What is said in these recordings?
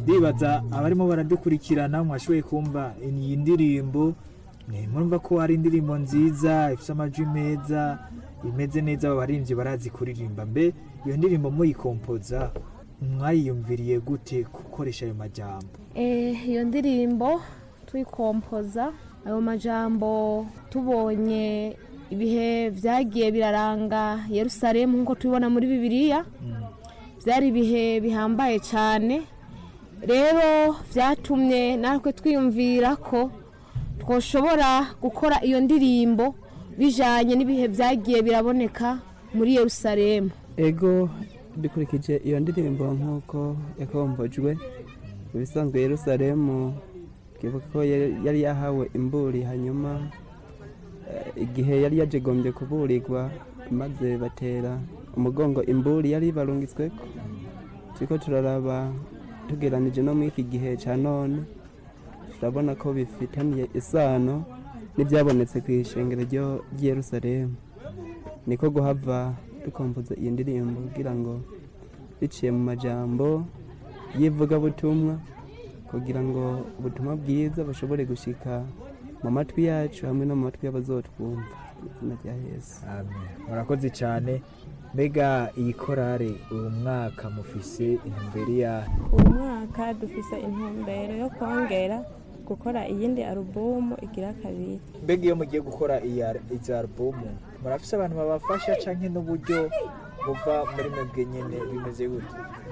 ndibaza abarimo baradukurikirana mwashoboye kumva iyi ndirimbo eh, murumva ko ari indirimbo nziza ifite amajwi meza imeze neza abo baririmbyi barazi kuririmba mbe iyo ndirimbo muyikompoza mwayiyumviriye gute gukoresha ayo majambo Eh, iyo ndirimbo tuyikompoza ayo majambo tubonye ibihe byagiye biraranga yerusalemu nk'uko tubibona muri bibiliya byari ibihe bihambaye cyane rero byatumye natwe twiyumvira ko twoshobora gukora iyo ndirimbo bijyanye n'ibihe byagiye biraboneka muri yerusalemu ego dukurikije iyo ndirimbo nk'uko yakombojwe ibisanzwe yerusalemu twibuka ko yari yari yahawe imburi hanyuma eh, igihe yari yajegombye kuburirwa maze batera umugongo imburi yari barungitsweko turiko turaraba tugeranije no muri iki gihe ca none turabona ko bifitaniye isano n'ibyabonetse ku ishengero ryo- ry'i yerusalemu niko guhava dukompoza iyi ndirimbo kugira ngo biciye mu majambo y'ivugabutumwa kugira ngo ubutumwa bwiza bushobore gushika mu matwi yacu hamwe no mu matwi y'abazotwumva mu izina rya yesu amen murakoze cyane mbega iyi korale uyu mwaka mufise intumbero yayo uyu mwaka dufise intumbero yo kongera gukora iyindi alubumu igira kabiri mbega iyo mugiye gukora iya- izi alubumu murafise abantu babafasha canke n'uburyo buva muri mwebwe nyene bimeze gute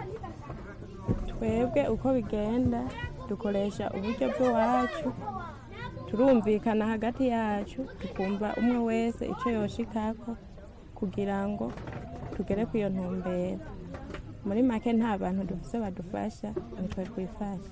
twebwe uko bigenda dukoresha uburyo bw'iwacu turumvikana hagati yacu tukumva umwe wese icyo yoshikako kugira ngo tugere ku iyo ntumbero muri make nta bantu dufise badufasha nitwe twifasha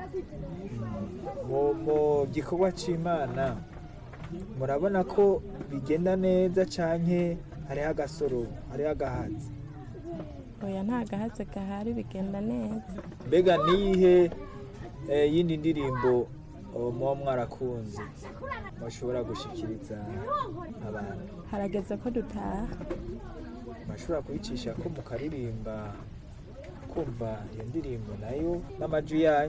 mu mu gikorwa c'imana murabona ko bigenda neza canke hariho agasoro hariho agahatsi oya nta gahatse gahari bigenda neza mbega niyihe eh, yindi ndirimbo oh, muba mwarakunze mushobora gushikiriza abantu harageze ko dutaha murashobora kuyicisha ko mukaririmba kumva iyo ndirimbo nayo n'amajwi yanyu